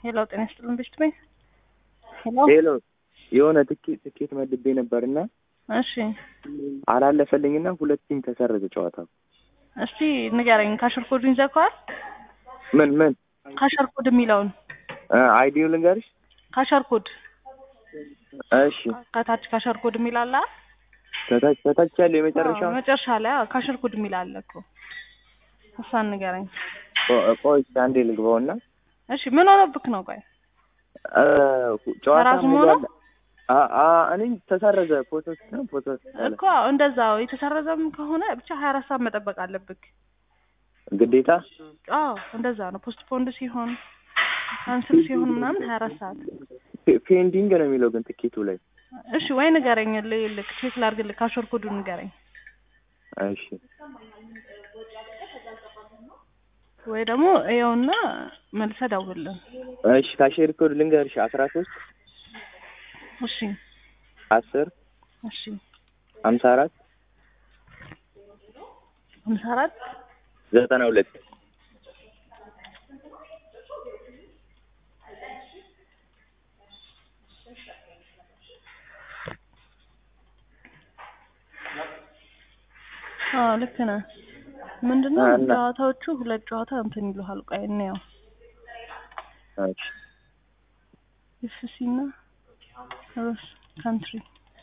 ሄሎ ጤና ይስጥልን ቤት ቤት ሄሎ ሄሎ የሆነ ትኬት ትኬት መድቤ ነበርና እሺ አላለፈልኝና ሁለት ቲም ተሰረዘ ጨዋታው። እስቲ ንገረኝ ካሸር ኮዱን ይዘከዋል ምን ምን ካሸር ኮድ የሚለውን አይዲው ልንገርሽ? ካሸር ኮድ እሺ ከታች ካሸር ኮድ የሚል አለ አይደል? ከታች ከታች ያለው የመጨረሻው አዎ፣ መጨረሻ ላይ አዎ፣ ካሸር ኮድ የሚል አለ እኮ እሷን ንገረኝ ቆ- ቆይ እስኪ አንዴ ልግባውና እሺ ምን ሆነብክ ነው ቆይ እ፣ ጨዋታ በራሱ ሙሉ መሆኑ? አለ። አ አ እኔ ተሰረዘ ፎቶ ነው ፎቶ አለ። እኮ እንደዛው የተሰረዘም ከሆነ ብቻ ሀያ አራት ሰዓት መጠበቅ አለብክ ግዴታ አዎ እንደዛ ነው ፖስት ፖንድ ሲሆን ካንስል ሲሆን ምናምን ሀያ አራት ሰዓት ፔ- ፔንዲንግ ነው የሚለው ግን ትኬቱ ላይ። እሺ ወይ ንገረኝ ልክ ቼክ ላድርግልህ ካሸር ኮዱን ንገረኝ እሺ ወይ ደግሞ ይኸውና መልሰህ ደውልልን እሺ ካሼር ኮድ ልንገርሽ አስራ ሶስት እሺ አስር እሺ ሀምሳ አራት ሀምሳ አራት ዘጠና ሁለት አዎ ልክ ነህ ምንድነው እና- ጨዋታዎቹ ሁለት ጨዋታ እንትን ይሉሃል ቆይ እንየው እሺ ኤፍሲ እና ሮስ ካንትሪ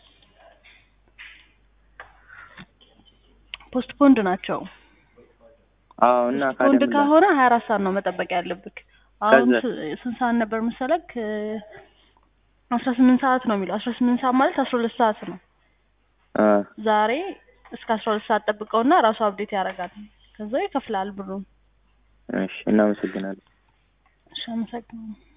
ፖስት ፖንድ ናቸው አዎ እና ፖስት ፖንድ ካደም ከሆነ ሀያ አራት ሰዓት ነው መጠበቅ ያለብክ አሁን ከዛ- ስ- ስንት ሰዓት ነበር መሰለክ አስራ ስምንት ሰዓት ነው የሚለው አስራ ስምንት ሰዓት ማለት አስራ ሁለት ሰዓት ነው አ ዛሬ እስከ አስራ ሁለት ሰዓት ጠብቀውና ራሱ አብዴት ያደርጋል ከዛ ይከፍላል ብሩን እሺ እናመሰግናለን። እሺ አመሰግናለሁ